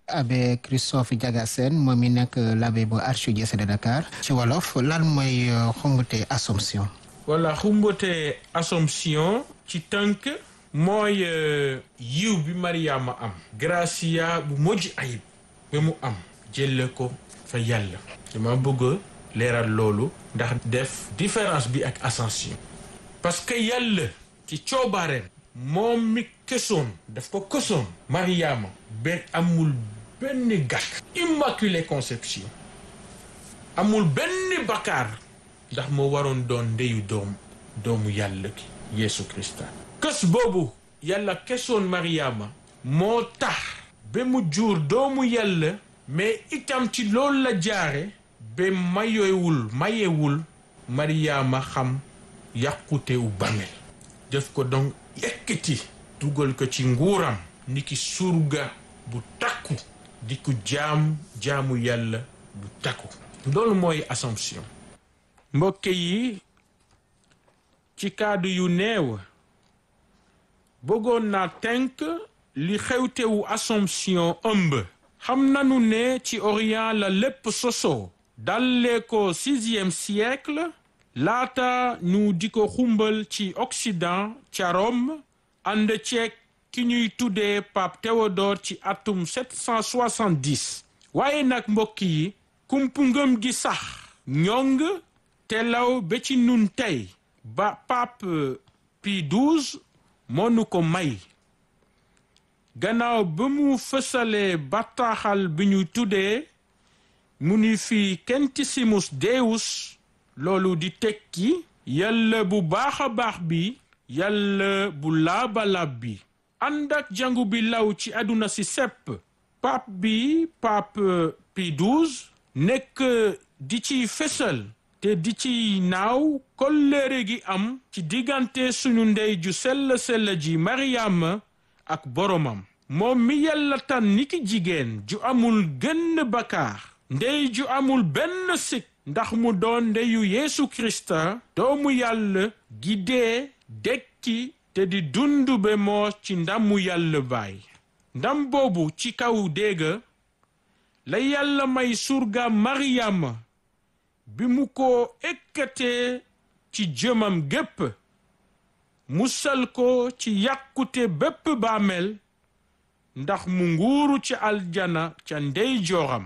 abbé Christophe Diaga Sène moom mi nekk l'abbé bu archidiocèse de Dakar ci wolof lan mooy xumbute Assomption voilà xumbute Assomption ci tënk mooy yiw bi Mariama am gracia bu mujj ayib ba mu am jëlle ko fa yàlla dama bëgg leeral loolu ndax def différence bi ak Ascension parce que yàlla ci coobaareen moom mi kësoon daf ko kësoon Mariama benn amul benn gàkk immaculée conception amul benn bakkaar ndax moo waroon doon ndeyu doom doomu yàlla ki Yeesu Krista kës boobu yàlla kësoon Mariama moo tax ba mu jur doomu yàlla mais itam ci loolu la jaare ba mayewul mayewul Mariama xam yàqute u bàmmeel def ko donc yëkkati dugal ko ci nguuram ni ki surga bu takku di ko jaam jaamu yàlla bu takku loolu mooy Assomption mbokk yi ci kaddu yu neew bëggoon naa tënk li xewtewu Assomption ëmb xam nanu ne ci Orient la lépp sosoo dalee ko sixième siècle laata ñu di ko xumbal ci Occident ca Rome ànd ceeg ki ñuy tuddee Pape Théodore ci atum 770 waaye nag mbokk yi kumpu ngëm gi sax ñong te law ba ci nun tey ba Pape Pie XII moo nu ko may gannaaw ba mu fësalee bataaxal bi ñu tuddee mu ni fi Kentissimus Deus loolu di tekki yàlla bu baax a baax bi yàlla bu laabalab bi ànd ak jàngu bi law ci àdduna si sepp pape bi pape Pie XII nekk di ci fësal te di ci naaw kolleere gi am ci diggante suñu ndey ju sell sell ji Mariama ak boromam moom mi yàlla tan niki jigéen ju amul gënn bakaar ndey ju amul benn sikk ndax mu doon ndeyu Yeesu Krista doomu yàlla gi dee dekki te di dundu be moo ci ndamu yàlla baay ndam boobu ci kaw dégga la yàlla may surga Mariama bi mu ko ekkatee ci jëmam gépp musal ko ci yàqute bépp baamel ndax mu nguuru ci aljana ca ndey jooram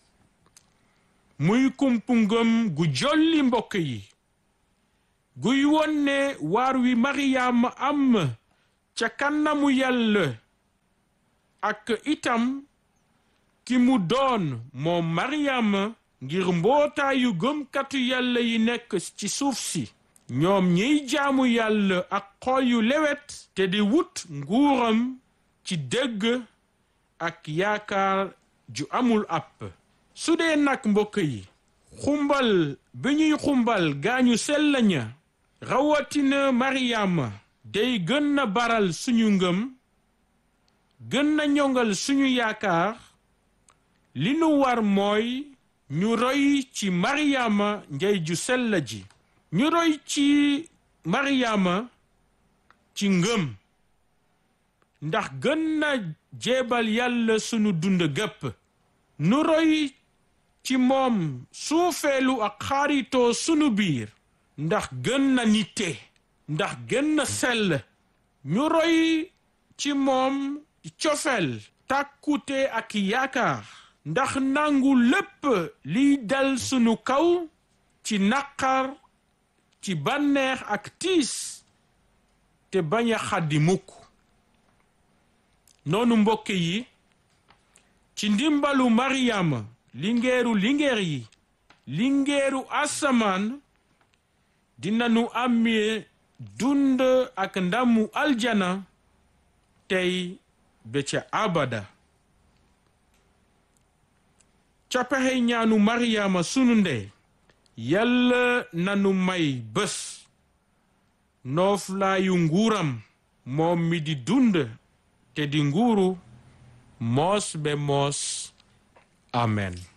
muy kumpu ngëm gu jolli mbokk yi guy wonne waar wi Mariama am ca kanamu yàlla ak itam ki mu doon moom Mariama ngir mbootaayu gëmkatu yàlla yi nekk ci suuf si ñoom ñiy jaamu yàlla ak xol yu lewet te di wut nguuram ci dëgg ak yaakaar ju amul àpp su dee nag mbokk yi xumbal bi ñuy xumbal gaañu sell ña rawatina Mariama day gën na baral suñu ngëm gën na ñongal suñu yaakaar li nu war mooy ñu roy ci Mariama ndey ju sell ji ñu roy ci Mariama ci ngëm ndax gën na jeebal yàlla sunu dund gépp nu roy ci moom suufeelu ak xaritoo sunu biir ndax gën na nite ndax gën na sell ñu roy ci moom cofeel tàkkute ak yaakaar ndax nangu lépp liy dal sunu kaw ci naqar ci bànneex ak tiis te bañ a xaddi mukk noonu mbokk yi ci ndimbalu Mariama lingeeru lingeer yi lingeeru asamaan dinanu amee dund ak ndamu aljana tey ba ca abada ca pexe ñaanu Mariama sunu ndey yàlla nanu may bés nooflaayu nguuram moom mi di dund te di nguuru moos be moos amen